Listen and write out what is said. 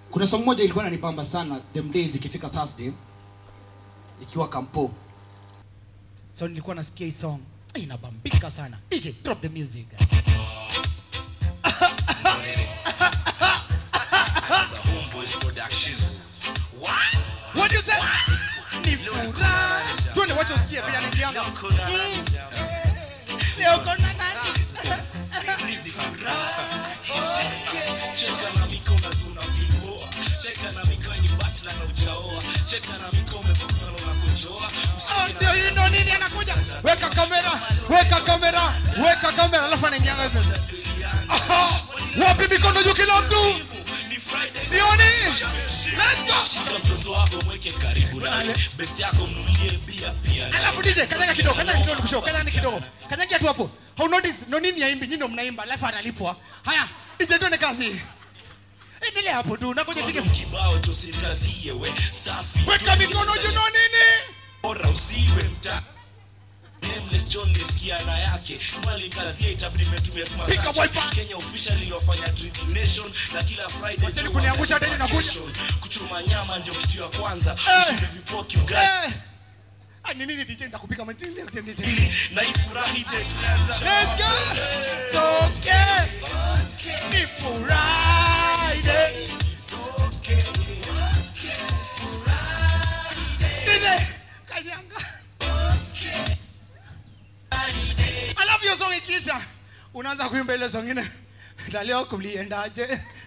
kuna song moja ilikuwa inanibamba sana them days ikifika thursday ikiwa kampo so nilikuwa nasikia hii song Ai, inabambika sana dj drop the music what do you say ni furaha twende wacha usikie pia nikianga Mm. leo kona nani cheka na mikono tunavipoa cheka na mikono ni bachelor na ujaoa cheka na mikono umekuna na kujoa Oh, ndio hii ndo nini anakuja weka kamera weka kamera weka kamera alafu anaingianga hivyo Aha, wapi mikono juu kila mtu ni friday sioni let's go shika mtoto wako mweke karibu naye best yako mnulie bia pia alafu DJ kanyaga kidogo kanyaga kidogo kushoto kanyaga kidogo kanyaga tu hapo how notice no nini yaimbi nyinyi ndo mnaimba alafu analipwa haya DJ tuone kazi endelea hapo tu nakoja pige kibao tusikazie we safi weka mikono juu no nini bora usiwe mta Nameless John nisikia na yake mali kazi ya itabidi nimetumia tu Pick up masache. wiper. Kenya officially wafanya Dream Nation na kila Friday Wacha jua kuniangusha tena nakuja. vacation. kuchuma nyama ndio kitu ya kwanza Eh. ushinde vipoki ugali eh ah ni nini DJ ndakupiga majini DJ na ifurahi de tunaanza Let's go! Soke! Ni Friday! Dile, kanyanga. Alafu hiyo song ikiisha unaanza kuimba ile song ingine na leo kuliendaje